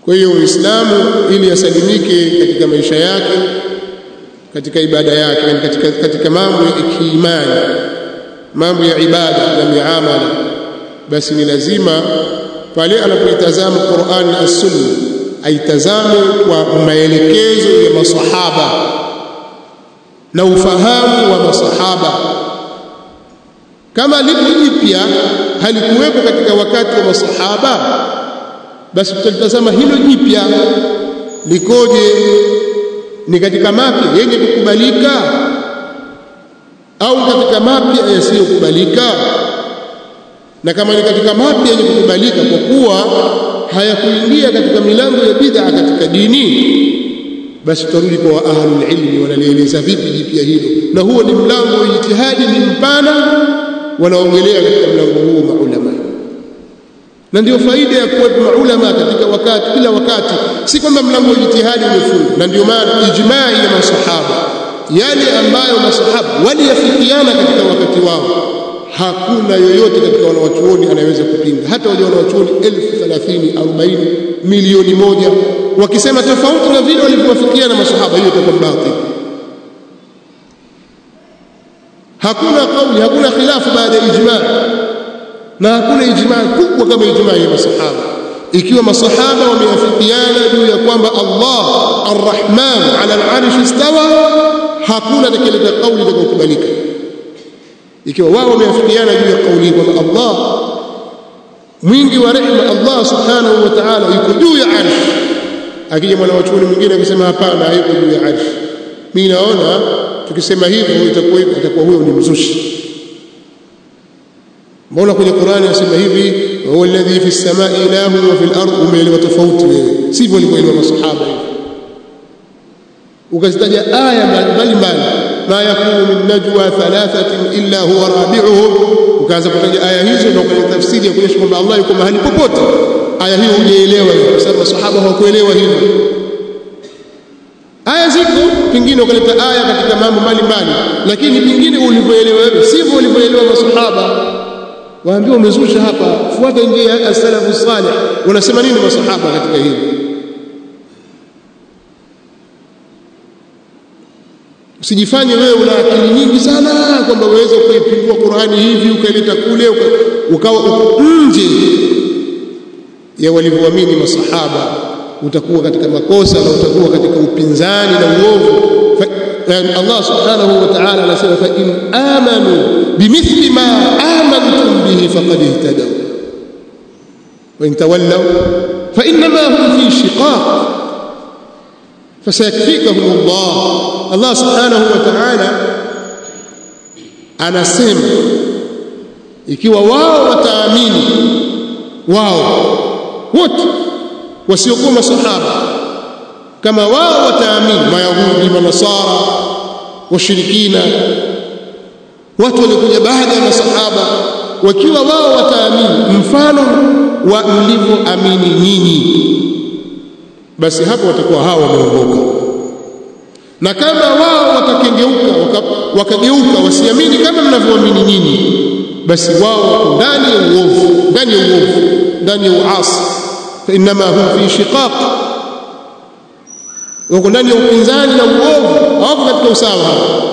kwa hiyo Uislamu ili asalimike katika maisha yake katika ibada yake katika, katika mambo ya kiimani mambo ya ibada na miamala basi ni lazima pale anapoitazama Qur'an na Sunna aitazame kwa maelekezo ya masahaba na ufahamu wa masahaba kama lipo jipya halikuwepo katika wakati wa masahaba basi tutalitazama hilo jipya likoje ni katika mapya yenye kukubalika au katika mapya yasiyokubalika na kama ni katika mapya yenye kukubalika kwa kuwa hayakuingia katika milango ya bid'a katika dini basi tutarudi kwa ahlul ilmi wanalieleza vipi jipya hilo na huo ni mlango wa ijtihadi ni mpana wanaongelea katika mlango huo maulama na ndio faida ya kuwepo maulama katika wakati kila wakati si kwamba mlango wa ijtihadi umefungwa na ndio maana ijmai ya masahaba yale ambayo masahaba waliyafikiana katika wakati wao hakuna yoyote katika wanawachuoni anayeweza kupinga hata wale wanawachuoni elfu thelathini arobaini milioni moja wakisema tofauti na vile walivyowafikiana masahaba hiyo itakuwa batil hakuna kauli hakuna khilafu baada ya ijmaa na hakuna ijmaa kubwa kama ijmaa ya masahaba ikiwa masahaba wameafikiana juu ya kwamba Allah arrahman ala al-arsh istawa hakuna atakayeleta kauli itakayokubalika ikiwa wao wameafikiana juu ya kauli kwamba Allah mwingi wa rehema Allah subhanahu wa ta'ala yuko juu ya arsh akija mwanachuoni mwingine akisema hapana hayuko juu ya arsh mimi naona tukisema hivyo itakuwa hivyo itakuwa huyo ni mzushi mbona kwenye Qur'ani anasema hivi huwa alladhi fi samai ilahu wa fil ardi umeelewa tofauti wewe sivyo walivyoelewa masahaba hivi ukazitaja aya mbalimbali ma yakunu min najwa thalathatin illa huwa rabi'uhum ukaanza kutaja aya hizo na kwenye tafsiri ya kuonyesha kwamba Allah yuko mahali popote aya hiyo hujaelewa hiyo kwa sababu masahaba hawakuelewa hivyo aya ziko pingine ukaleta aya katika mambo mbalimbali lakini pingine ulivyoelewa wewe sivyo ulivyoelewa masahaba waambiwa umezusha hapa fuata njia ya as-salafu salih wanasema nini masahaba katika hili usijifanye wewe una akili nyingi sana kwamba uweze kuipindua Qur'ani hivi ukaileta kule ukawa uko nje ya walivyoamini masahaba utakuwa katika makosa na utakuwa katika upinzani na uovu Allah subhanahu wa ta'ala anasema fa in amanu bimithli ma amantum bihi faqad ihtadaw wa in tawallaw fa inma hum fi shiqaq fasayakfikahum Allah Allah subhanahu wa ta'ala anasema ikiwa wao wataamini wao wote wasiokuwa masahaba kama wao wataamini mayahudi manasara washirikina watu walikuja baada ya masahaba wakiwa wao wataamini mfano wa mlivyoamini nyinyi basi hapo watakuwa hao wameongoka na kama wao watakengeuka wakageuka wasiamini kama mnavyoamini nyinyi basi wao wako ndani ya uovu ndani ya uovu ndani ya uasi fa inma hum fi shiqaq wako ndani ya upinzani na uovu hawako katika usawa hapa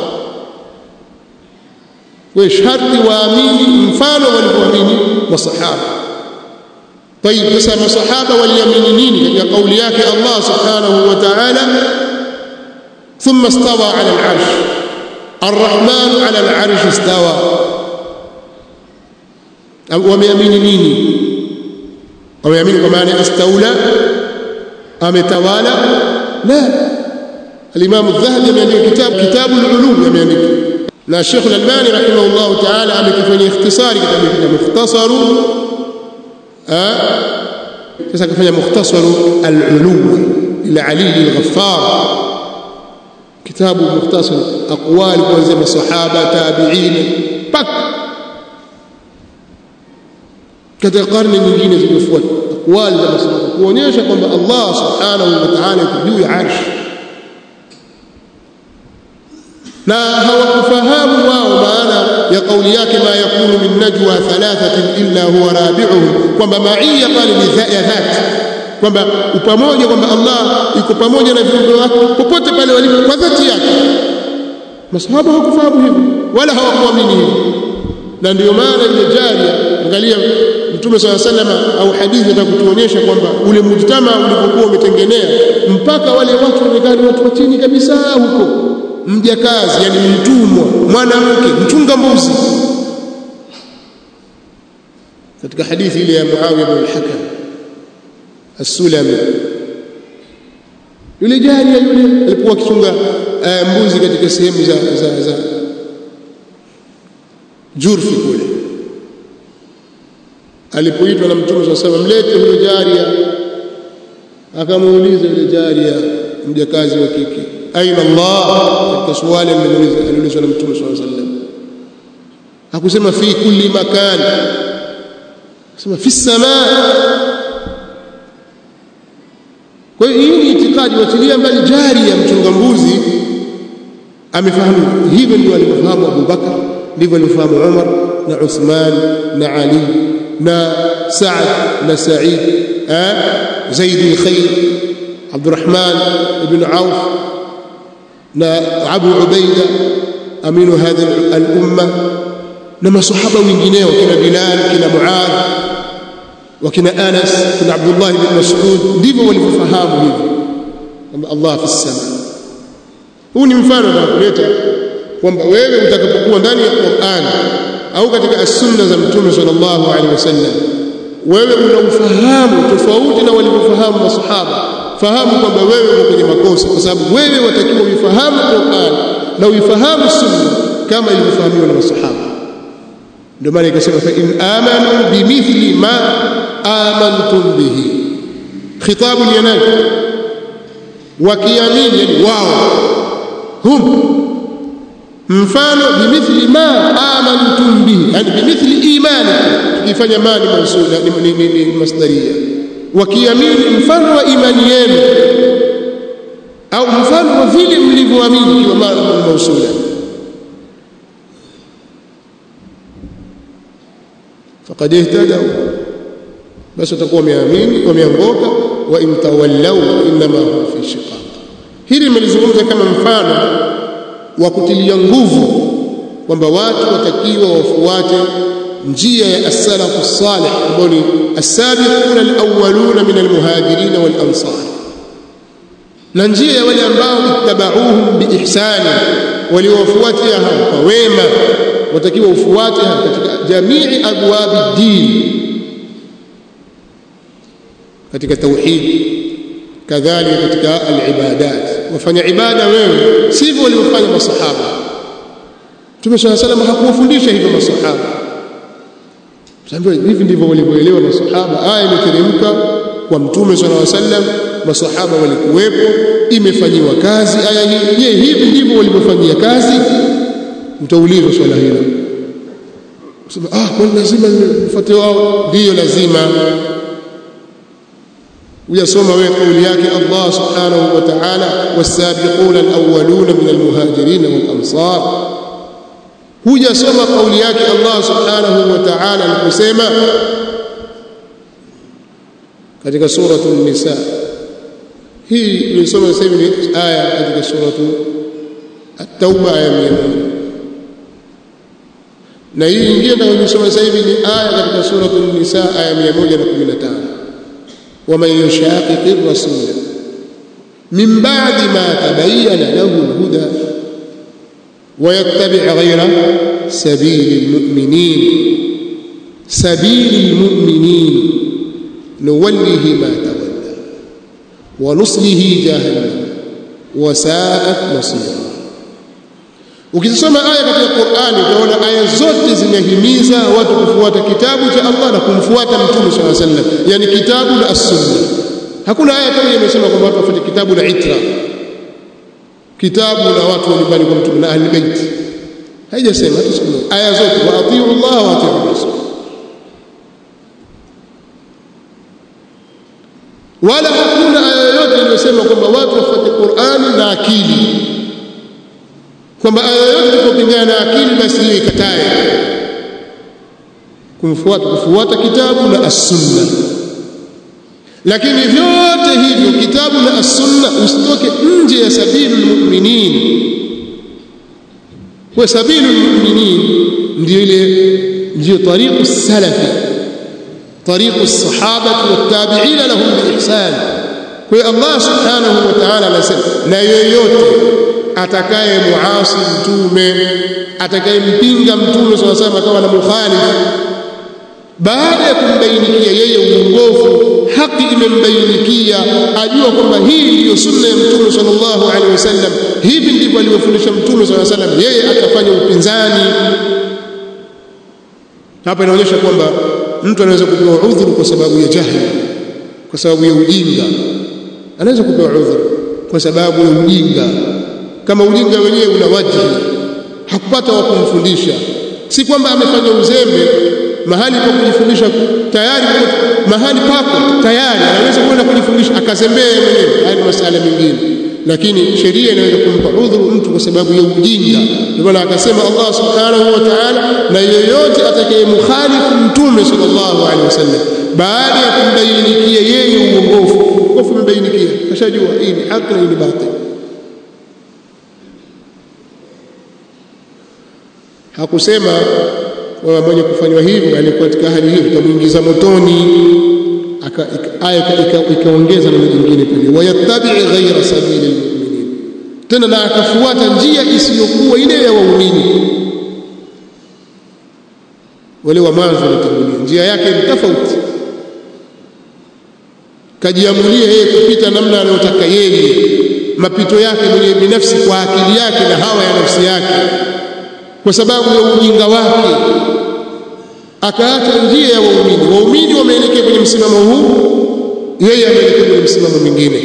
kwa sharti waamini mfano walivyoamini masahaba طيب sasa masahaba waliamini nini katika kauli yake Allah subhanahu wa ta'ala ثم استوى على العرش الرحمن على العرش استوى wameamini nini wameamini kwa maana istaula ametawala la الامام الذهبي ameandika kitabu kitabu al-ulum ameandika na Sheikh al-Albani rahimahullah ta'ala amekifanyia ikhtisari kitabu hiki mukhtasaru sasa kafanya mukhtasaru al-ulum ila Ali al-Ghaffar kitabu mukhtasar aqwali kuanzia masahaba tabi'in pak katika karne nyingine zilizofuata aqwali za masahaba kuonyesha kwamba Allah subhanahu wa ta'ala yuko juu ya arsh na hawakufahamu wao maana ya kauli yake ma yakunu min najwa thalathatin illa huwa rabi'uhum kwamba ma'iyya pale ni ya dhati kwamba upamoja kwamba Allah yuko pamoja na viumbe wake popote pale walipo kwa dhati yake masahaba hawakufahamu hivyo wala hawakuamini hivyo na ndio maana ile jaria angalia mtume swalla salama au hadithi atakutuonyesha kwamba ule mujtama ulipokuwa umetengenea mpaka wale watu waonekana watu wa chini kabisa huko mjakazi yani mtumwa mwanamke mchunga mbuzi katika hadithi ile ya Muawiya bin al-Hakam as-Sulami yule jaria yule alikuwa akichunga uh, mbuzi katika sehemu za, za, za Jurfi kule alipoitwa na Mtume swalla sallam mlete huyo jaria akamuuliza yule jaria mjakazi wa kike aina Allah katika swali aliulizwa na Mtume swalla sallam hakusema fi kulli makan sema fi samaa kwa hiyo hii ni itikadi watilia mbali jari ya mchunga mbuzi amefahamu hivyo ndio alivyofahamu Abu Bakar ndivyo alivyofahamu Umar na Uthman na Ali na Saad na Said Zaid al-Khayr Abdurrahman ibn Auf na Abu Ubaida aminu hadha al-umma na masahaba wengineo kina Bilal kina Muadh wakina Anas kina Abdullah ibn Mas'ud ndivyo walivyofahamu hivyo kwamba Allah fi sama huu ni mfano na kuleta kwamba wewe utakapokuwa ndani ya Qur'an au katika as-sunna za Mtume sallallahu alaihi wasallam wewe una ufahamu tofauti na walivyofahamu masahaba fahamu kwamba wewe uko kwenye makosa kwa sababu wewe watakiwa uifahamu Qur'an na uifahamu sunna kama ilivyofahamiwa na masahaba ndio maana ikasema fa in amanu bimithli ma amantum bihi khitabu ni nani wakiamini yani wao hum mfano bimithli ma amantum bihi yani bimithli imani tukifanya mani mausula ni, ni, ni, ni masdaria wakiamini mfano wa imani yenu au mfano wa vile mlivyoamini kwa maana mausula faqad ihtadaw basi watakuwa wameamini wameongoka wa in tawallaw inma hum fi shiqaq hili nimelizungumza kama mfano wa kutilia nguvu kwamba watu watakiwa wafuate njia ya as-salafu salih ambao ni as-sabiquna al-awwaluna min al-muhajirin wal-ansar na njia ya wale ambao ittabauhum biihsani waliowafuatia hao kwa wema watakiwa ufuate katika jamii abwabi din katika tauhid kadhalika katika al-ibadat wafanya ibada wewe sivyo waliofanya masahaba Mtume swalla salam hakuwafundisha hivyo masahaba Sambia hivi ndivyo walivyoelewa masahaba aya imeteremka kwa Mtume swalla salam masahaba walikuwepo imefanyiwa kazi aya hii je hivi ndivyo walivyofanyia kazi mtaulizwa swala hilo sema ah kwani lazima nifuate wao ndio lazima uyasoma wewe kauli yake Allah subhanahu wa ta'ala was-sabiquna al-awwaluna min al-muhajirin wal-ansar hujasoma kauli yake Allah subhanahu wa ta'ala aliposema katika suratul nisa hii tulisoma sasa hivi ni aya katika suratu at-tauba aya 100 na hii nyingine tunayosoma sasa hivi ni aya katika suratul nisa aya 115 ومن يشاقق الرسول من بعد ما تبين له الهدى ويتبع غير سبيل المؤمنين سبيل المؤمنين نوله ما تولى ونصله جهنم وساءت مصيرا ukisoma aya katika Qur'ani utaona aya zote zinahimiza watu kufuata kitabu cha Allah na kumfuata Mtume swalla sallam yani kitabu na as-sunna hakuna aya kama imesema kwamba watu wafuate kitabu na itra kitabu na watu wa nyumbani kwa Mtume na ahli bait haijasema hata siku moja aya zote wa atiu Allah wa atiu rasul wala hakuna aya yoyote iliyosema kwamba watu wafuate Qur'ani na akili kwamba aya yote ilipopingana na akili basi hiyo ikatae kumfuata kufuata kitabu na as-sunna lakini vyote hivyo kitabu na as-sunna usitoke nje ya sabilul mu'minin kwa sabilul mu'minin ndio ile ndio tariqu salafi tariqu as-sahaba wat-tabi'in lahum bi-ihsan kwa Allah subhanahu wa ta'ala anasema na yoyote atakaye muasi mtume atakayempinga mtume swalla salam akawa na mukhalif baada ya kumbainikia yeye uongofu haki imembainikia ajua kwamba hii ndiyo sunna ya mtume sallallahu alaihi wasallam hivi ndivyo alivyofundisha mtume sallallahu alaihi wasallam yeye atafanya upinzani hapa inaonyesha kwamba mtu anaweza kupewa udhuru kwa sababu ya jahili kwa sababu ya ujinga anaweza kupewa udhuru kwa sababu ya ujinga kama ujinga wenyewe una wajihi hakupata wa kumfundisha si kwamba amefanya uzembe mahali pa kujifundisha tayari mahali pako tayari anaweza kwenda kujifundisha akazembea mwenyewe haya ni masala mengine lakini sheria inaweza kumpa udhuru mtu kwa sababu ya ujinga ndio maana akasema Allah subhanahu wa ta'ala na yeyote atakayemkhalifu mtume sallallahu alaihi wasallam baada ya kumbainikia yeye uongofu uongofu umbainikia kashajua hii ni haki na hii ni batili hakusema wewe mwenye kufanywa hivyo alikuwa katika hali hiyo tutamuingiza motoni aya ikaongeza neno jingine pale wayattabi ghaira sabili almu'minin tena na akafuata njia isiyokuwa ile ya waumini wale wa mwanzo walitangulia njia yake ni tofauti kajiamulia yeye kupita namna anayotaka yeye mapito yake mwenye binafsi kwa akili yake na hawa ya nafsi yake kwa sababu ya ujinga wake akaacha njia ya waumini waumini wameelekea kwenye msimamo huu yeye ameelekea kwenye msimamo mwingine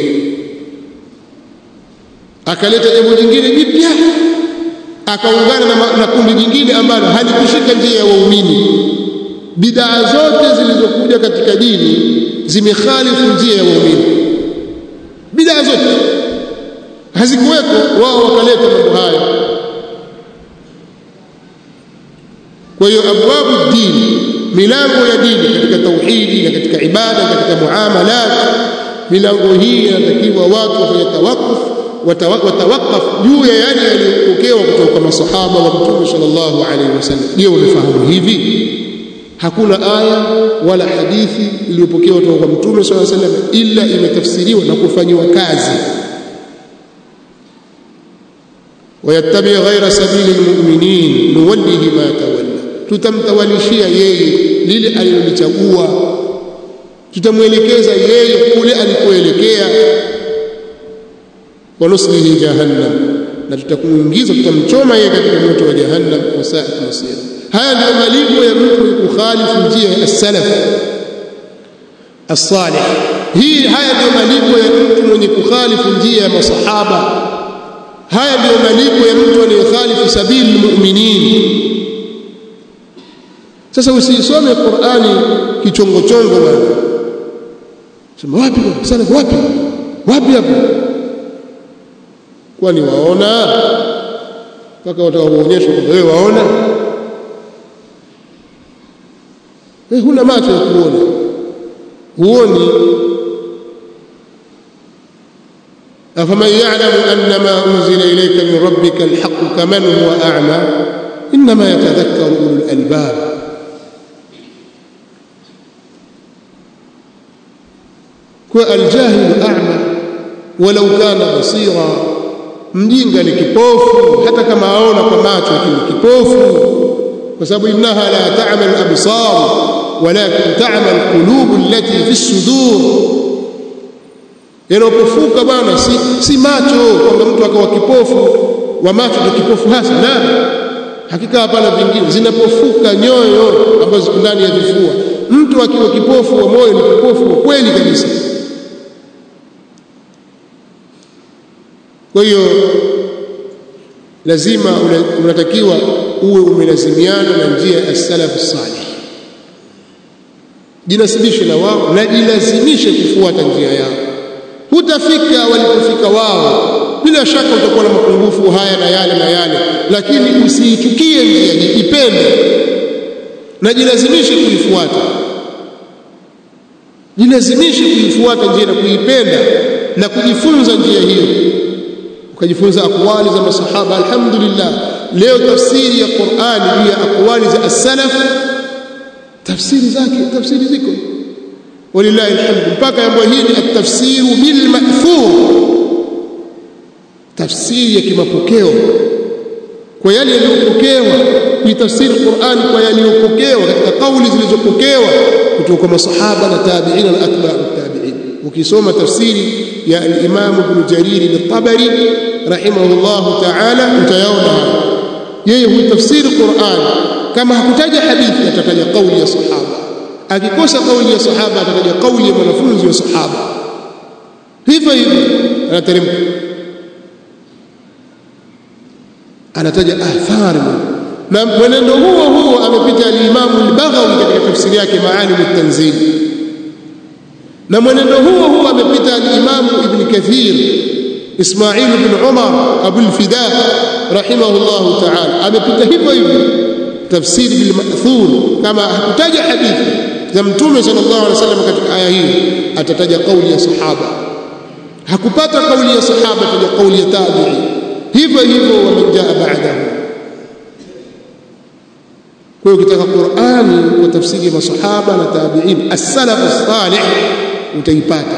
akaleta jambo jingine jipya akaungana na, na kundi jingine ambalo halikushika njia ya waumini bidaa zote zilizokuja katika dini zimekhalifu njia ya waumini bidaa zote hazikuwepo wao wakaleta mambo haya kwa hiyo abwabu dini milango ya dini katika tauhidi na katika ibada katika muamalat milango hii inatakiwa watu wafanye tawakuf watawakaf juu ya yale yaliyopokewa kutoka kwa masahaba wa mtume sallallahu alaihi wasallam je umefahamu hivi hakuna aya wala hadithi iliyopokewa kutoka kwa mtume sallallahu alaihi wasallam illa imetafsiriwa na kufanyiwa kazi ويتبع غير سبيل المؤمنين نوله ما تولى tutamtawalishia yeye lile alilolichagua tutamwelekeza yeye kule alikoelekea wanuslihi jahannam na tutakuingiza tutamchoma yeye katika moto wa jahannam wasaat masira haya ndio malipo ya mtu kukhalifu njia ya salaf as-salih hii haya ndio malipo ya mtu mwenye kukhalifu njia ya masahaba haya ndio malipo ya mtu anayekhalifu sabili mu'minin sasa usisome Qur'ani kichongo chongo bwana sema wapi salaf wapi wapi hapo kwani waona mpaka wataka kuonyesha kwamba wewe waona wewe huna macho ya kuona huoni أفمن يعلم أن ما أنزل إليك من ربك الحق كمن هو أعمى إنما يتذكر أولو الألباب والجاهل أعمى ولو كان بصيرا mjinga ni kipofu hata kama aona kwa macho lakini kipofu kwa sababu innaha la ta'mal absar walakin ta'mal qulub allati fi sudur yanapofuka bwana si, si macho kwamba mtu akawa kipofu wa macho ndio kipofu hasa na hakika hapana vingine zinapofuka nyoyo ambazo ziko ndani ya vifua mtu akiwa kipofu wa moyo ni kipofu wa kweli kabisa kwa hiyo lazima unatakiwa uwe umelazimiana na njia ya salafu salih jinasibishe na wao na jilazimishe kufuata njia yao hutafika walipofika wao bila shaka utakuwa na mapungufu haya na yale na yale lakini usiichukie njia ipende na jilazimishe kuifuata jilazimishe kuifuata njia na kuipenda na kujifunza njia hiyo ukajifunza akwali za masahaba alhamdulillah leo tafsiri ya Qur'ani juu ya akwali za as-salaf tafsiri zake tafsiri ziko walillahi alhamd mpaka jambo hili at-tafsiru bil ma'thur tafsiri ya kimapokeo kwa yale yaliyopokewa kuitafsiri Qur'ani kwa yaliyopokewa katika kauli zilizopokewa kutoka kwa masahaba na tabi'ina na atba'u tabi'in ukisoma tafsiri ya al-Imam Ibn Jarir al-Tabari rahimahullah ta'ala utayaona yeye huitafsiri Qur'an kama hakutaja hadithi atataja kauli ya sahaba akikosa kauli ya sahaba atataja kauli ya mwanafunzi wa sahaba hivyo hivyo anateremka anataja athari na mwenendo huo huo amepita al-Imam al-Baghawi katika tafsiri yake Maalim at-Tanzil na mwenendo huo huo amepita al-Imam Ibn Kathir Ismail ibn Umar Abu al-Fida rahimahullah ta'ala amepita hivyo hivyo tafsiri bil ma'thur kama hakutaja hadithi za mtume sallallahu alaihi wasallam katika aya hii atataja kauli ya sahaba hakupata kauli ya sahaba ataja kauli ya tabi'i hivyo hivyo wamejaa baadahu kwa hiyo ukitaka Qur'ani kwa tafsiri ya masahaba na tabi'in as-salaf as-salih utaipata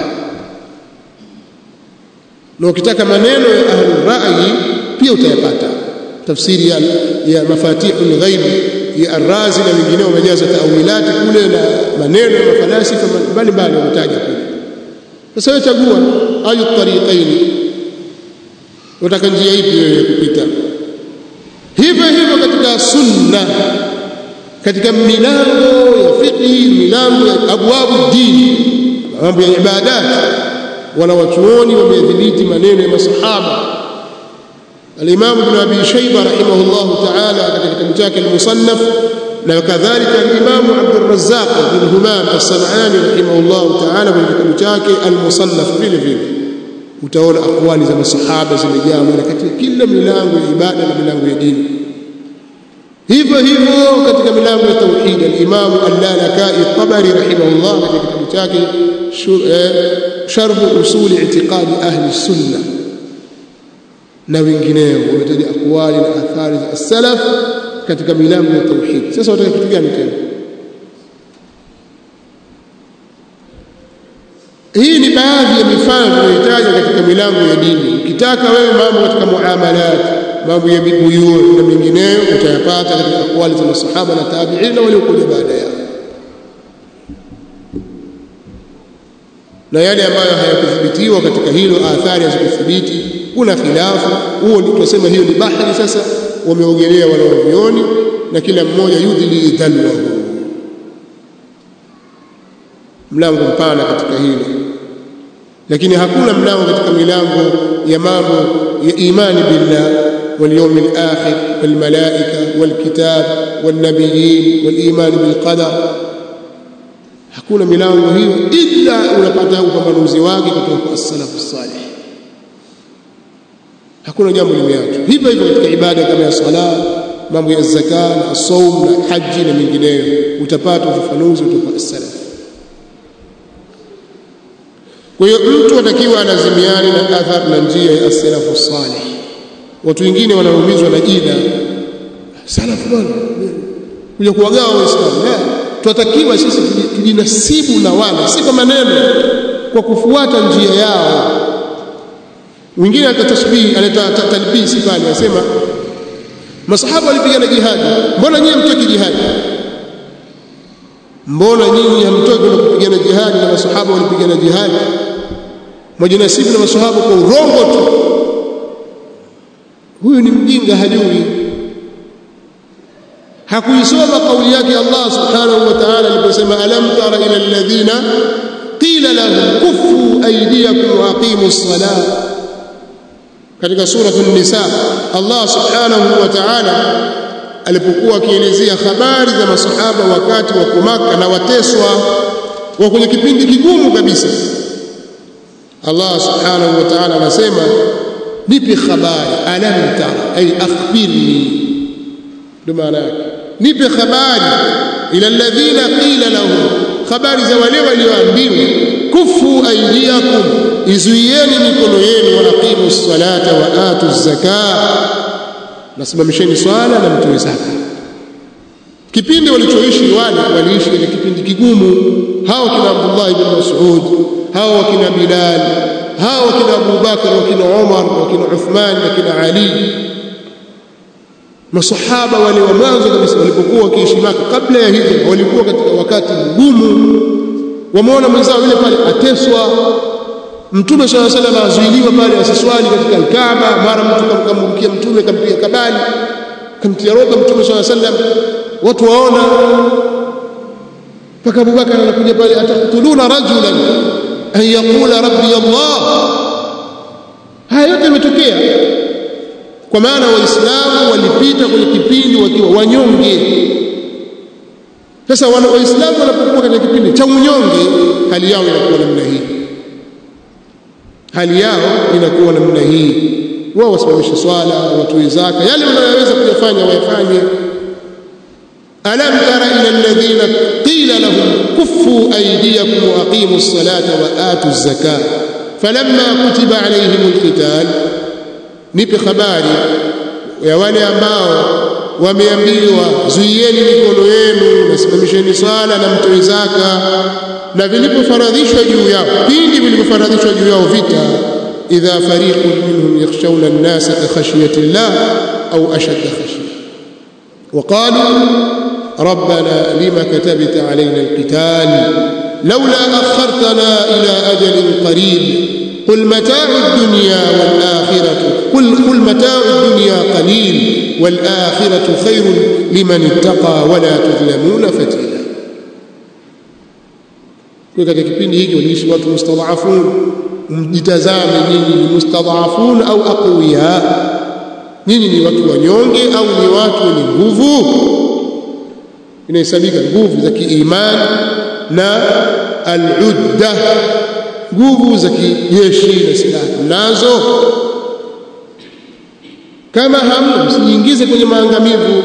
na ukitaka maneno ya ahli rai pia utayapata tafsiri ya, ya mafatihul ghaib ya ar-razi na wengineo wamejaza tawilati kule na maneno ya mafalasifa mbalimbali wametaja kule sasa wewe chagua ayu tariqaini unataka njia ipi wewe kupita hivyo hivyo katika sunna katika milango ya fiqh milango ya abwabu dini mambo ya ibadat wala wachuoni wamedhibiti maneno ya masahaba al-Imam Ibn Abi Shayba rahimahullah ta'ala katika kitabu chake al-Musannaf na kadhalika al-Imam Abd al-Razzaq bin Humam as-San'ani rahimahullah ta'ala katika kitabu chake al-Musannaf vile vile utaona akwali za masahaba zimejaa mwana katika kila milango ya ibada na milango ya dini hivyo hivyo katika milango ya tauhid al-Imam al-Lalakai al-Tabari rahimahullah katika kitabu chake sharh usul i'tiqadi ahli sunna na wengineo wametaja akwali na athari za salaf katika milango ya tauhid sasa wataka kitu gani tena hii ni baadhi ya mifano tunayohitaji katika milango ya dini ukitaka wewe mambo katika muamalat mambo ya buyuu na mengineyo utayapata katika akwali za masahaba na tabi'in na waliokuja baada yao na yale ambayo hayakuthibitiwa katika hilo athari hazikuthibiti kuna khilafu huo tunasema hiyo ni bahari sasa wameogelea wanaovioni na kila mmoja yudhili dhalwahu mlango mpana katika hilo lakini hakuna mlango katika milango ya mambo ya imani billah واليوم الآخر والملائكة والكتاب والنبيين والإيمان بالقدر hakuna milango hiyo ila unapata upambanuzi wake kutoka kwa as-salafu salih hakuna jambo limeachwa hivyo hivyo katika ibada kama ya sala mambo ya zaka na saum na haji na mengineyo utapata ufafanuzi kutoka kwa as-salaf kwa hiyo mtu atakiwa anazimiani na athar na njia ya as-salafu salih watu wengine wanaumizwa na jina salafu bwana kuja kuwagawa waislamu tunatakiwa sisi tujinasibu na wale si kwa maneno kwa kufuata njia yao mwingine atatasbihi analeta talbisi pale anasema masahaba walipigana jihadi mbona nyinyi hamtoki jihadi mbona nyinyi hamtoki na kupigana jihadi na masahaba walipigana jihadi mwajinasibu na masahaba kwa urongo tu huyu ni mjinga hajui hakuisoma kauli yake Allah subhanahu wa ta'ala aliposema alam tara ila alladhina qila lahum kuffu aydiyakum wa aqimus salah katika sura an-nisa Allah subhanahu wa ta'ala alipokuwa akielezea habari za masahaba wakati wa kumaka na wateswa wa kwenye kipindi kigumu kabisa Allah subhanahu wa ta'ala anasema nipe habari alam tara ay akhbirni ndio maana yake nipe habari ila alladhina qila lahum habari za wale walioambiwa kufu aidiakum izuieni mikono yenu wa aqimu ssalata wa atu zaka nasimamisheni swala na mtoe zaka kipindi walichoishi wale waliishi katika kipindi kigumu hao kina Abdullah ibn Mas'ud hao wakina Bilal hao wakina Abu Bakar wakina Umar wakina Uthman wakina Ali masahaba wale wa mwanzo kabisa walipokuwa wakiishi Maka kabla ya hijra walikuwa katika wakati mgumu wameona mwenzao yule pale ateswa mtume swalla salam azuiliwa pale asiswali katika alkaaba mara mtu kamkambukia mtume kampiga kabali kamtia roga mtume swalla salam watu waona mpaka Abubakar anakuja pale ataktuluna rajulan an yaqula rabbi Allah haya yote yametokea kwa maana waislamu walipita kwenye kipindi wakiwa wanyonge sasa waislamu wanapokuwa katika kipindi cha unyonge hali yao inakuwa namna hii hali yao inakuwa namna hii wao wasimamishe swala watoe zaka yale wanayoweza kuyafanya wayafanye alam tara ila alladhina qila lahum kuffu aydiyakum wa aqimu ssalata wa atu zaka falamma kutiba alayhim alqital nipe habari ya wale ambao wameambiwa zuieni mikono yenu nasimamisheni swala na mtoe zaka na vilipofaradhishwa juu yao pindi vilipofaradhishwa juu yao vita idha fariqun minhum yakhshawna an-nasa ka khashyati llah au ashadda khashya وقالوا ربنا لما كتبت علينا القتال لولا أخرتنا إلى أجل قريب قل متاع الدنيا والآخرة قل, قل متاع الدنيا قليل والآخرة خير لمن اتقى ولا تظلمون فتيلا katika kipindi hiki waliishi watu mustadhafun mjitazame nyinyi ni mustadhafun au aqwiya nyinyi ni watu wanyonge au ni watu wenye nguvu inahesabika nguvu za kiimani na al-udda nguvu za kijeshi na silaha nazo kama hamna msijiingize kwenye maangamivu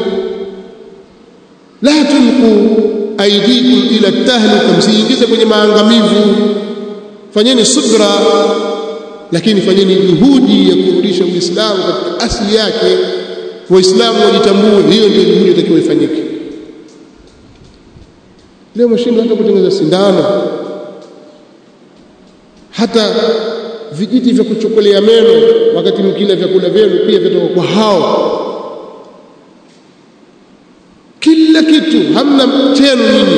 la tulqu aidikum ila tahluka msijiingize kwenye maangamivu fanyeni subra lakini fanyeni juhudi ya kurudisha uislamu katika asili yake waislamu wajitambue hiyo ndio juhudi itakiwa ifanyike leo mshindo hata kutengeneza sindano hata vijiti vya kuchokolea meno wakati mkila vyakula vyenu pia vyatoka kwa hao kila kitu hamna chenu nyinyi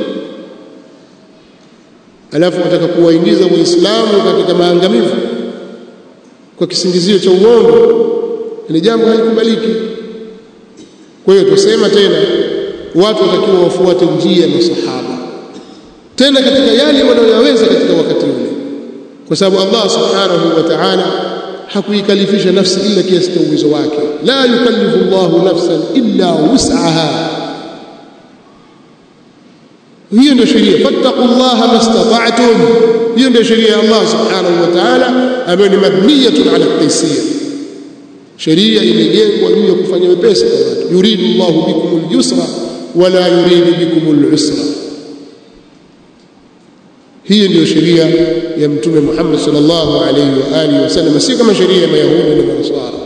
alafu wataka kuwaingiza waislamu katika maangamivu kwa kisingizio cha uongo ni jambo halikubaliki kwa hiyo tusema tena watu watakiwa wafuate njia ya masahaba tena katika yale wanayoyaweza katika wakati ule kwa sababu Allah subhanahu wa ta'ala hakuikalifisha nafsi illa kiasi cha uwezo wake la yukallifu Allahu nafsan illa wus'aha hiyo ndio sheria fattaqullaha mastata'tum hiyo ndio sheria ya Allah subhanahu wa ta'ala ambayo ni mabniyatun ala taysir sheria imejengwa juu ya kufanya wepesi kwa watu yuridu Allahu bikum al-yusra wala yuridu bikum al-usra hii ndio sheria ya mtume Muhammad sallallahu alayhi wa alihi wasallam si kama sheria ya Mayahudi na Manasara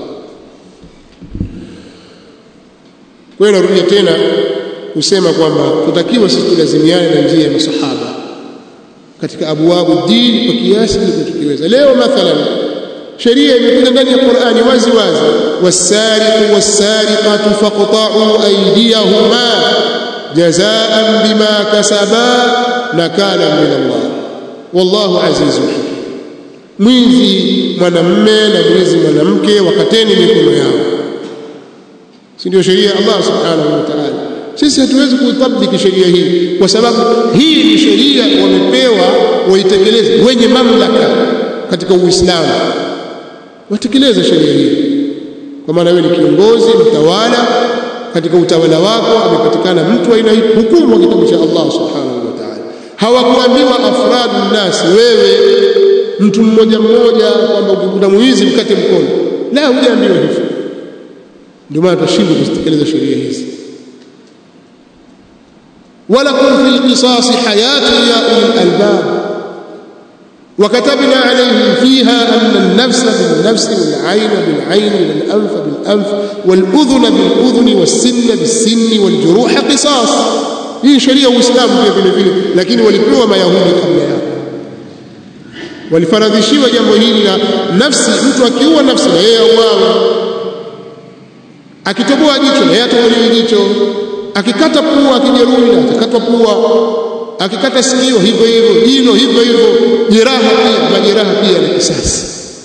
kwa hiyo narudia tena kusema kwamba tutakiwa sisi tulazimiane na njia ya masahaba katika abwabu dini kwa kiasi tukiweza leo mathalan sheria imekuja ndani ya Qur'ani wazi wazi wasariqu wasariqatu faqta'u aydiyahuma jazaan bima kasaba nakala min Allah wallahu azizun mwizi mwanamme na mwizi mwanamke wakateni mikono yao si ndio sheria ya Allah subhanahu wa ta'ala sisi hatuwezi kuitabiki sheria hii kwa sababu hii ni sheria wamepewa waitekeleze wenye mamlaka katika Uislamu watekeleze sheria hii kwa maana wewe ni kiongozi mtawala katika utawala wako amepatikana mtu aina hii hukumu wa kitabu cha Allah subhanahu wa ta'ala hawakuambiwa afradu nasi wewe mtu mmoja mmoja kwamba ukikuta mwizi mkate mkono la hujaambiwa hivyo ndio maana tunashindwa kuzitekeleza sheria hizi ولكم في القصاص حياة يا أولي الألباب وكتبنا عليهم فيها أن النفس بالنفس والعين بالعين والأنف بالأنف والأذن بالأذن والسن بالسن والجروح قصاص hii sheria uislamu pia vile vile lakini walipewa mayahudi kabla yao walifaradhishiwa jambo hili la nafsi mtu akiua nafsi na yeye auawe akitoboa jicho na yeye atobolewe jicho akikata pua akijeruhi na atakatwa pua akikata sikio hivyo hivyo jino hivyo hivyo jeraha pia majeraha pia ni kisasi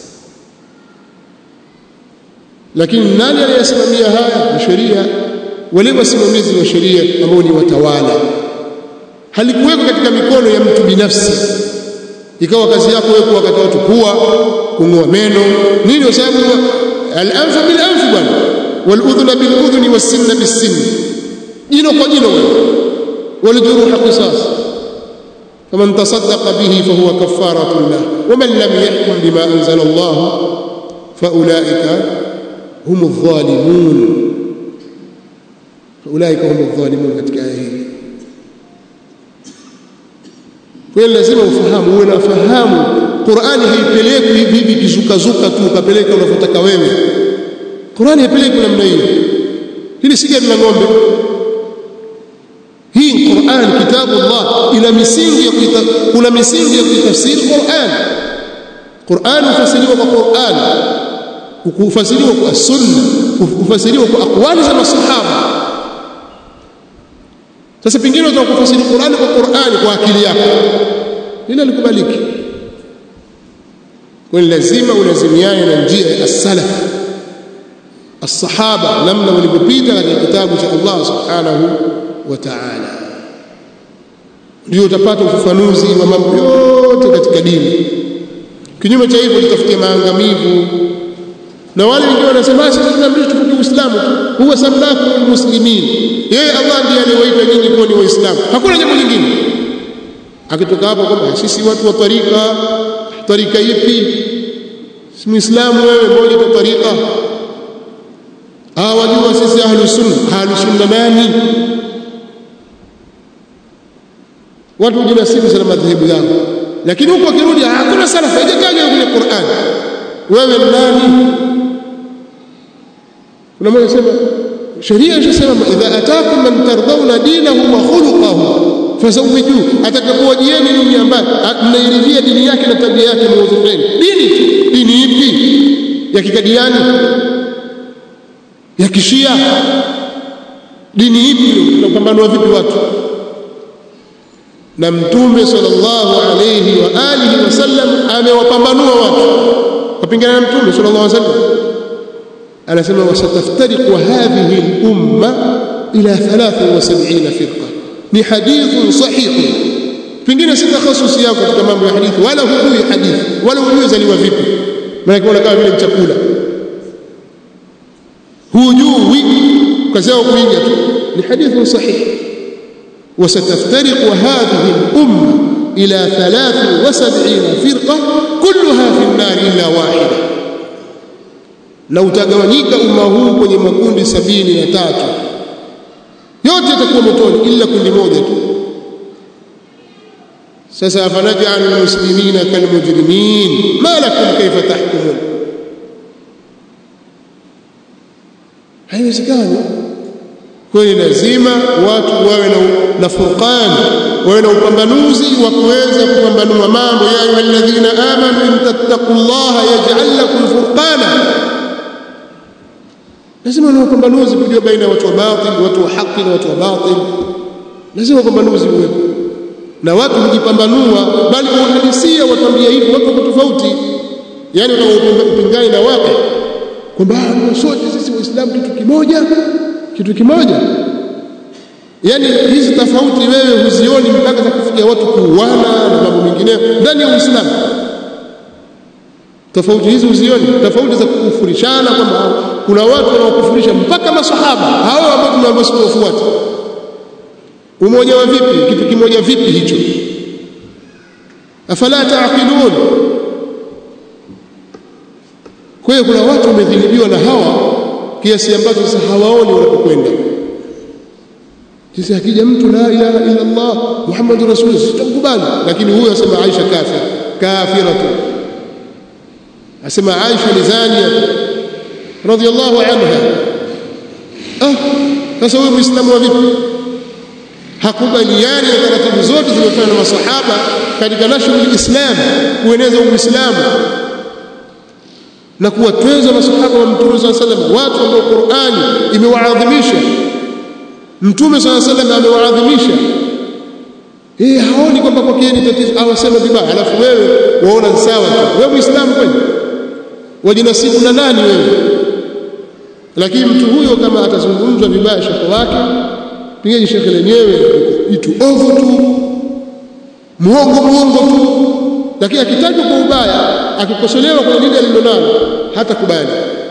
lakini nani anayesimamia haya ni sheria wale wasimamizi wa sheria ambao ni watawala halikuwekwa katika mikono ya mtu binafsi ikawa kazi yako wewe kuwakata watu pua kung'oa meno nini kwa sababu al-anfa bil anf bwana wal udhuna bil udhuni was sinna bis sinni jino kwa jino wewe wal juruha qisas faman tasaddaqa bihi fahuwa kaffaratu lah waman lam yahkum bima anzala Allah faulaika hum adh-dhalimun faulaika hum adh-dhalimun katika aya hii kwa lazima ufahamu uwe na fahamu Qur'ani haipelekwi hivi hivi kizukazuka tu ukapeleka unavyotaka wewe Qur'ani haipelekwi namna hiyo hili si gari la ng'ombe hii Qur'an kitabu Allah ina misingi ya kuita kuna misingi ya kuitafsiri Qur'an Qur'an hufasiriwa kwa Qur'an kufasiriwa kwa sunna kufasiriwa kwa aqwali za masahaba sasa pengine unataka kufasiri Qur'ani kwa Qur'ani kwa akili yako hilo likubaliki kwa lazima ulazimiane na njia ya as-salaf as-sahaba namna walivyopita katika kitabu cha Allah subhanahu wa ta'ala ndio utapata ufafanuzi wa mambo yote katika dini kinyume cha hivyo utafutia maangamivu na wale wengine wanasema sisi tunaambiwa tukuke Uislamu huwa samlakum muslimin yeye Allah ndiye aliyewaita nyinyi kuwa ni waislamu hakuna jambo lingine akitoka hapo kwamba sisi watu wa tarika tarika ipi si muislamu wewe moja kwa tarika ah wajua sisi ahlus sunna ahlus sunna nani watu hujinasibu sana madhehebu yao lakini huko akirudi hakuna salafa haijatajwa kwenye Qur'an wewe nani kuna mmoja sema sheria inasema idha atakum man tardawna dinahu wa khuluquhu fazawiju atakapowajieni ninyi ambaye mnairidhia dini yake na tabia yake muwazifeni dini dini ipi ya kikadiani ya kishia dini ipi tunapambanua vipi watu na mtume sallallahu alayhi wa alihi wasallam amewapambanua watu wapingana na mtume sallallahu alayhi wasallam anasema wasataftariqu hadhihi al-umma ila 73 firqa ni hadithun sahih pengine si takhasusi yako katika mambo ya hadithi wala hujui hadithi wala hujui zaliwa vipi maana kuna kama vile chakula hujui kazi yako kuiga tu ni hadithun sahih وستفترق هذه الأمة إلى ثلاث وسبعين فرقة كلها في النار إلا واحدة na utagawanyika umma huu kwenye makundi sabini na tatu yote yatakuwa motoni ila kundi moja tu sasa afanajalu lmuslimina kalmujrimin ma lakum kaifa tahkumun haiwezekani kweli lazima watu wawe na, na furqan wawe na upambanuzi wa kuweza kupambanua mambo ya ayuha alladhina amanu in tattaqullaha yaj'al lakum furqana lazima na upambanuzi kujua baina ya watu wa batil watu wa haki na watu wa batil lazima upambanuzi uwepo na watu hujipambanua bali uhalisia watambia hivi watu wako tofauti yani utakaupingana na watu kwamba sote sisi waislamu kitu kimoja kitu kimoja yani hizi tofauti wewe huzioni mpaka za kufikia watu kuuana na mambo mengine ndani ya Uislamu tofauti hizi uzioni tofauti za kukufurishana kwamba kuna watu wanaokufurisha mpaka masahaba hao ambao tunaambiwa siwafuate umoja wa vipi kitu kimoja vipi hicho afala taaqilun kwa hiyo kuna watu wamedhilibiwa na hawa kiasi ambacho sasa hawaoni wanapokwenda sisi akija mtu la ilaha illa Allah Muhammadur Rasulullah sitakubali lakini huyo asema Aisha kafir kafiratu asema Aisha ni zania radhiyallahu anha ah sasa huyo muislamu wa vipi hakubaliani na taratibu zote zilizofanywa na masahaba katika nashrul islam kueneza uislamu na kuwatweza masahaba wa mtume sallallahu alaihi wasallam watu ambao Qur'ani imewaadhimisha mtume sallallahu alaihi wasallam amewaadhimisha eh haoni kwamba kwa kieni tatizo au asema vibaya alafu wewe waona sawa tu wewe muislamu kweli wajinasibu na nani wewe lakini mtu huyo kama atazungumzwa vibaya shekhe wake pengine shekhe lenyewe itu ovu tu muongo muongo tu lakini akitajwa kwa ubaya akikosolewa kwa lile alilonalo hata kubali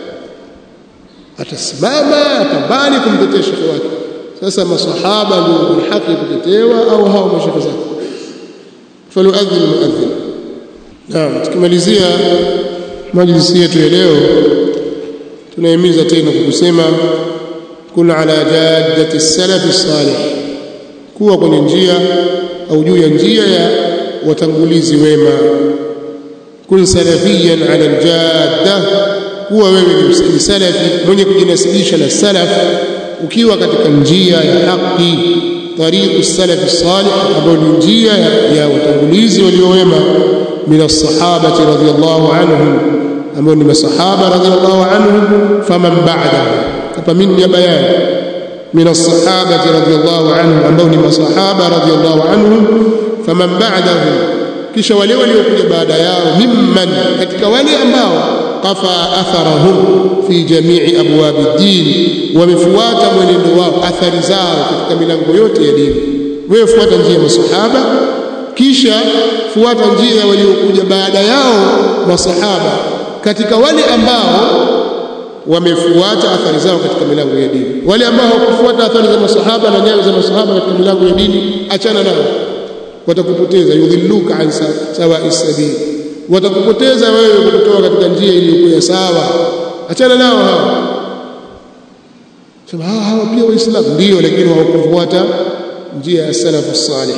atasimama atambani kumtetea shekhe wake sasa masahaba ndio ni haki kutetewa au hao mashekhe zake faluadhin muadhin naam tukimalizia majlisi yetu ya leo tunahimiza tena kwa kusema kun ala jaddati salafi salih kuwa kwenye njia au juu ya njia ya watangulizi wema kun salafiyan ala aljadda kuwa wewe ni salafi mwenye kujinasibisha na salaf ukiwa katika njia ya haki tariqu salafi salih ambayo ni njia ya watangulizi waliowema min as-sahabati radhiyallahu anhum ambao ni masahaba radhiyallahu anhum faman ba'dahu hapa mimi ya bayani min as-sahabati radhiyallahu anhum ambao ni masahaba radhiyallahu anhum faman ba'dahu kisha wale waliokuja baada yao mimman katika wale ambao qafa atharahum fi jami'i abwab ad-din wamefuata mwenendo wao athari zao katika milango yote ya dini wewe fuata njia ya masahaba kisha fuata njia ya waliokuja baada yao masahaba katika wale ambao wamefuata athari zao katika milango ya dini wale ambao hawakufuata athari za masahaba na nyayo za masahaba katika milango ya dini achana nao watakupoteza yudhilluka an sawa'i sabil watakupoteza wewe kutoka katika njia iliyokuwa sawa achana nao hao sema hawa hawa pia waislamu ndio lakini hawakufuata njia ya salafu salih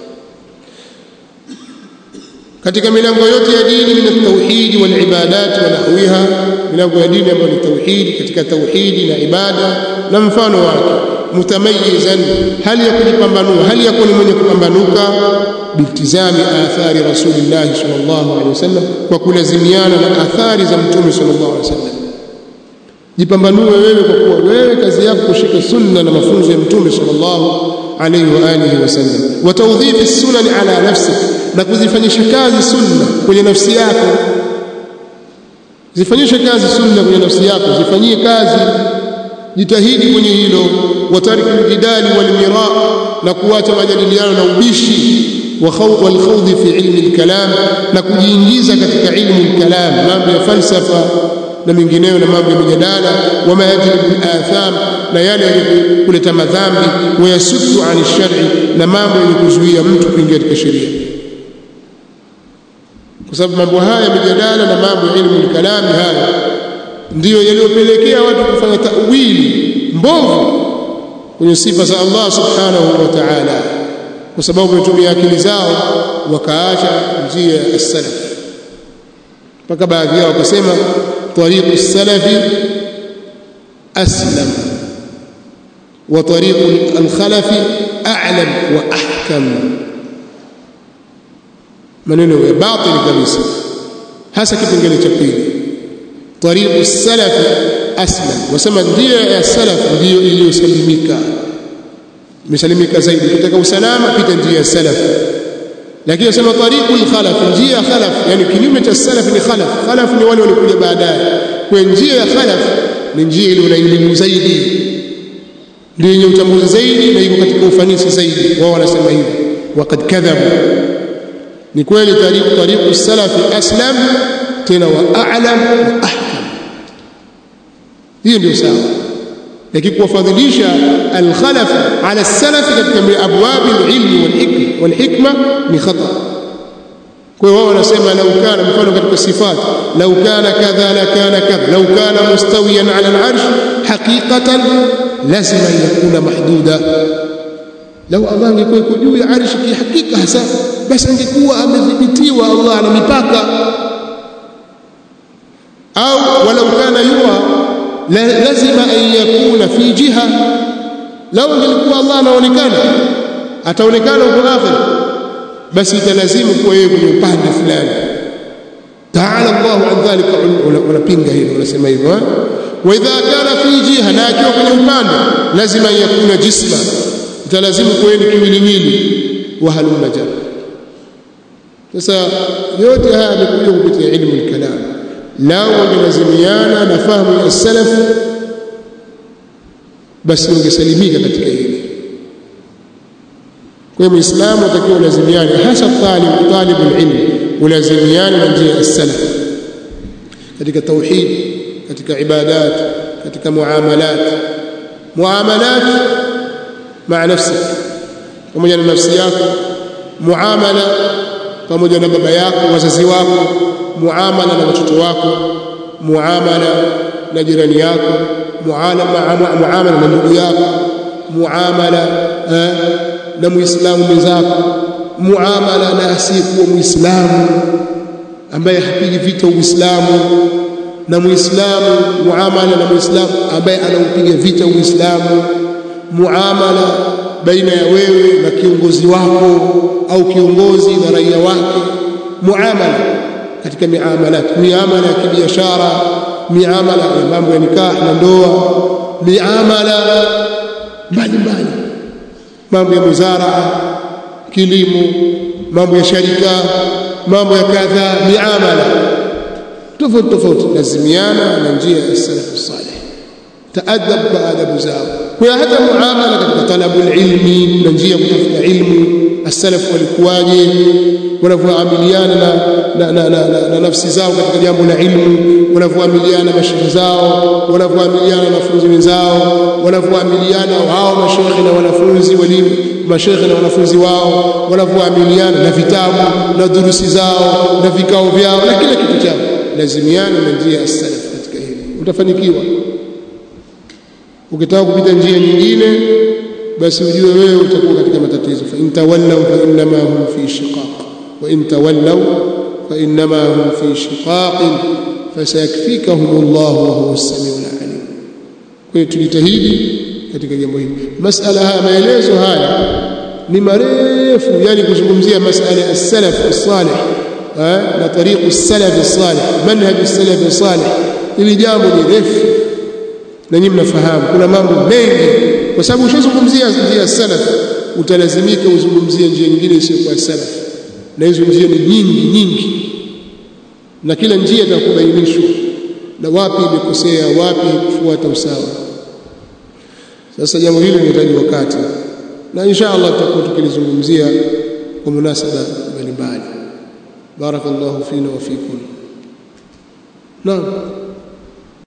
katika milango yote ya dini min tauhidi wal ibadat wa nahwiha milango ya dini ambayo ni tauhidi katika tauhidi na ibada na mfano wake mutamayizan hali ya kujipambanua hali ya kuwa mwenye kupambanuka biltizami athari rasulillah sallallahu alaihi wasallam kwa kulazimiana na athari za mtume sallallahu alaihi wasallam jipambanue wewe kwa kuwa wewe kazi yako kushika sunna na mafunzo ya mtume sallallahu alaihi wa alihi wasallam wa tawdhifi sunan ala nafsik na kuzifanyisha kazi sunna kwenye nafsi yako zifanyishe kazi sunna kwenye nafsi yako zifanyie kazi jitahidi kwenye hilo watariki aljidali walmira na kuacha majadiliano na ubishi والخوض في علم الكلام na kujiingiza katika ilmu al-kalam mambo ya falsafa na mengineyo na mambo ya mijadala wama yajibu al-atham na yale kuleta madhambi wayasuddu an shari na mambo yenye kuzuia mtu kuingia katika sheria kwa sababu mambo haya mijadala na mambo ya ilmu al-kalam haya ndiyo yaliyopelekea watu kufanya tawili mbovu kwenye sifa za Allah subhanahu wa ta'ala kwa sababu wametumia akili zao wakaacha njia ya salaf mpaka baadhi yao wakasema tariqu salafi aslam wa tariqu alkhalafi a'lam wa ahkam maneno ya batil kabisa hasa kipengele cha pili tariqu salafi aslam wasema njia ya salaf ndiyo iliyosalimika imesalimika zaidi ukitaka usalama pita njia ya salaf lakini nasema tariqul khalaf njia ya khalaf yani kinyume cha salaf ni khalaf khalaf ni wale waliokuja baadaye kwa njia ya khalaf ni njia ile elimu zaidi ndio yenye utambuzi zaidi na iko katika ufanisi zaidi wao wanasema hivyo waqad kadhabu ni kweli tariqu tariqu salaf aslam tena wa a'lam wa ahkam hiyo ndio sawa lakini kuwafadhilisha alkhalaf ala salaf katika abwab alilm walhikma walhikma ni khata kwa hiyo wao wanasema lau kana mfano katika sifat lau kana kadha la kana kadha lau kana mustawiyan ala alarsh haqiqatan lazima yakuna mahduda lau Allah angekuwa yuko juu ya arshi kihakika hasa basi angekuwa amedhibitiwa Allah ana mipaka au walau kana yura la, lazima an yakuna fi jiha lau angelikuwa Allah anaonekana ataonekana huko akhira basi italazimu kuwa yeye kwenye upande fulani taala Allahu an dhalika unapinga hilo unasema hivyo wa idha kana fi jiha na akiwa kwenye upande lazima yakuna jisma italazimu kuwa ni kiwiliwili wa halumma jar sasa yote haya yamekuja kupitia ilmu al-kalam lao wangelazimiana na fahamu ya salaf basi wangesalimika katika hili kwa hiyo muislamu atakiwa ulazimiane hasa talib talibul ilm ulazimiane na njia ya salaf katika tauhid katika ibadat katika muamalat muamalat maa nafsik pamoja na nafsi yako muamala pamoja na baba yako wazazi wako muamala na watoto wako muamala na jirani yako muamala na ndugu yako muamala na muislamu mwenzako muamala na asiyekuwa muislamu ambaye hapigi vita uislamu na muislamu muamala na muislamu ambaye anaupiga vita uislamu muamala baina ya wewe na kiongozi wako au kiongozi na raia wake muamala katika miamalat miamala ya kibiashara miamala ya mambo ya nikah na ndoa miamala mbalimbali mambo ya muzaraa kilimo mambo ya sharika mambo ya kadha miamala tofauti tofauti lazimiana na njia ya salafu salih taadab baadabu zao kwa hata muamala katika talabul ilmi na njia ya kutafuta ilmu as-salaf walikuwaje wanavyoamiliana na, na, na, na, na, na nafsi zao katika jambo la ilmu wanavyoamiliana mashehe zao wanavyoamiliana na wanafunzi wenzao wanavyoamiliana wao mashehe na wanafunzi walimu mashehe na wanafunzi wao wanavyoamiliana na vitabu na durusi zao na vikao vyao na kila kitu chao lazimiana na njia ya salaf katika hili utafanikiwa ukitaka kupita njia nyingine basi ujue wewe utakuwa katika matatizo fa in tawallaw fa innama hum fi shiqaq wa in tawallaw fa innama hum fi shiqaq fasayakfikahum Allah wa huwa as-sami'ul alim kwa hiyo tujitahidi katika jambo hili masala haya maelezo haya ni marefu yani kuzungumzia masala ya salaf as-salih na tariqu as-salaf as-salih manhaj as-salaf as-salih ili jambo ni refu na nyinyi mnafahamu kuna mambo mengi kwa sababu ushazungumzia njia salaf utalazimika uzungumzie njia nyingine isiyokuwa salaf na hizo njia ni nyingi nyingi na kila njia itakubainishwa na wapi imekosea wapi kufuata usawa sasa jambo hili linahitaji wakati na insha Allah tutakuwa tukilizungumzia kwa munasaba mbalimbali barakallahu fina wa fikum naam